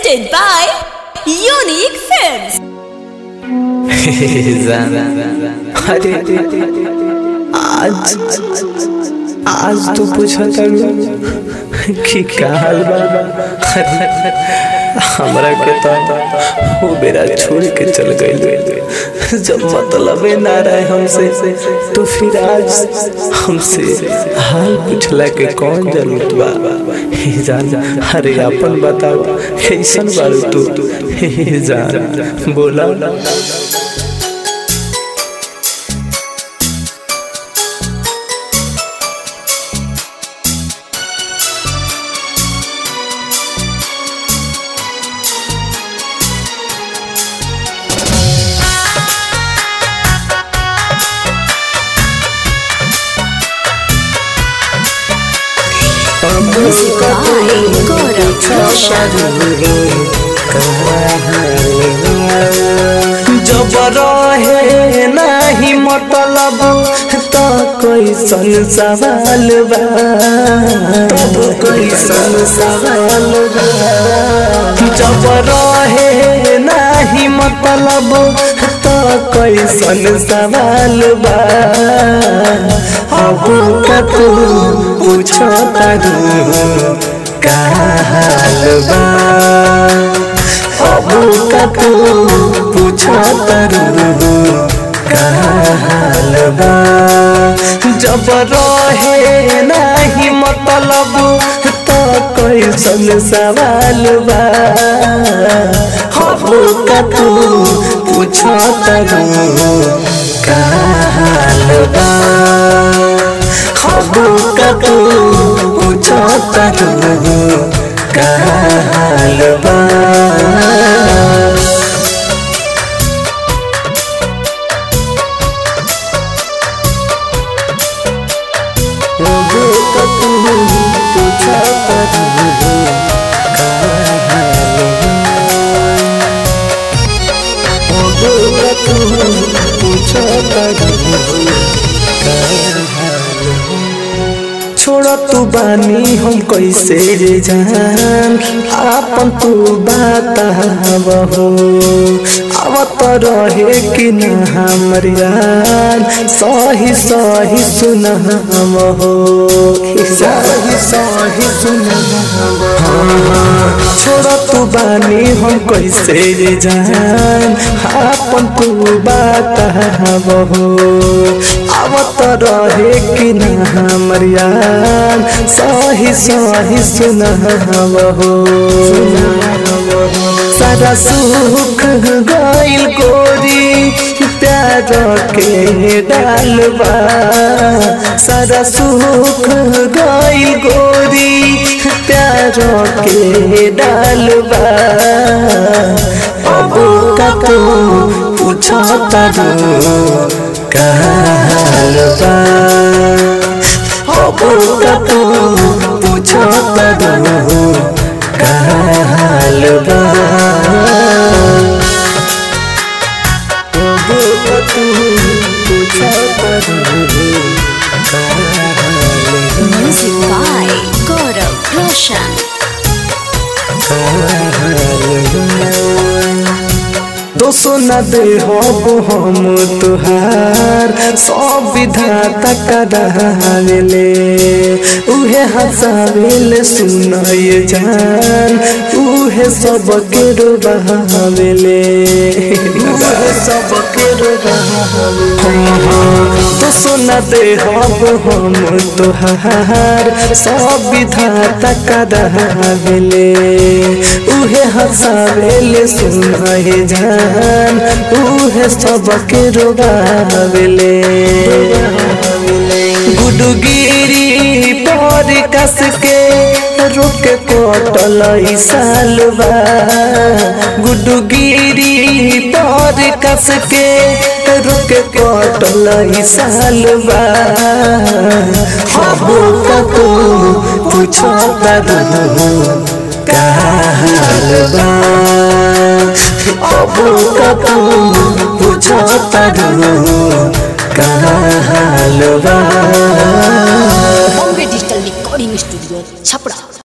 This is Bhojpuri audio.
presented by Unique Films. अरे आज आज तो पूछा करू कि का हाल बा अरे हमरा के तो वो बेरा छोड़ के चल गई जब मतलब ना रहे हमसे तो फिर आज हमसे हाल पूछला के कौन जरूरत बा हे जान अरे अपन बताओ कैसन बारू तू हे जान बोला Music by Gaurav Roshan. जब रहे नाही मतलब तो कैसन सवाल बा तब कैसन सवाल बा जब रहे नाही मतलब तो कैसन सवाल बा अब का तू पूछो तारू का हाल बा अब का तू पूछो तारू का हाल बा जब रहे नाही मतलब तो कैसन सवाल बा अब का तू पूछो तारू का हाल बा अब का तू पूछो तारू का हाल बा छोड़ तू बानी हम कैसे रे जान आपन तू बताबहो आवत रहे कि न हमर यार सही सही सुन हम हो सही सही सुन छोड़ तू बानी हम कैसे रे जान आपन तू बताबहो आवत रहे कि न हमर यार सही सही सुन हो सारा सुख गइल गोरी प्यार के डालबा सारा सुख गइल गोरी प्यार के डालबा अब का तू पूछो तारू का हाल बा अब का तू पूछो तारू का हाल बा अब का तू पूछो तारू का हाल बा Music by Gaurav Roshan. दोसो न दे हब हम तुहार सब विधाता करावेले उहे हंसावेले सुनय जान उहे सब के रोबावेले उहे सब के दोसो न दे हब हम तुहार सब विधाता करावेले उहे हंसावेले सुनय जान उहे सबके रोबावेले गुडुगिरी पर कस के रुक कटल सालबा गुडुगिरी पर कस के रुक कटल सालबा हबो कतो पूछो तारू का हाल बा अब का तू पूछो तारू का हाल बा Bombay Digital Recording Studio, Chapra.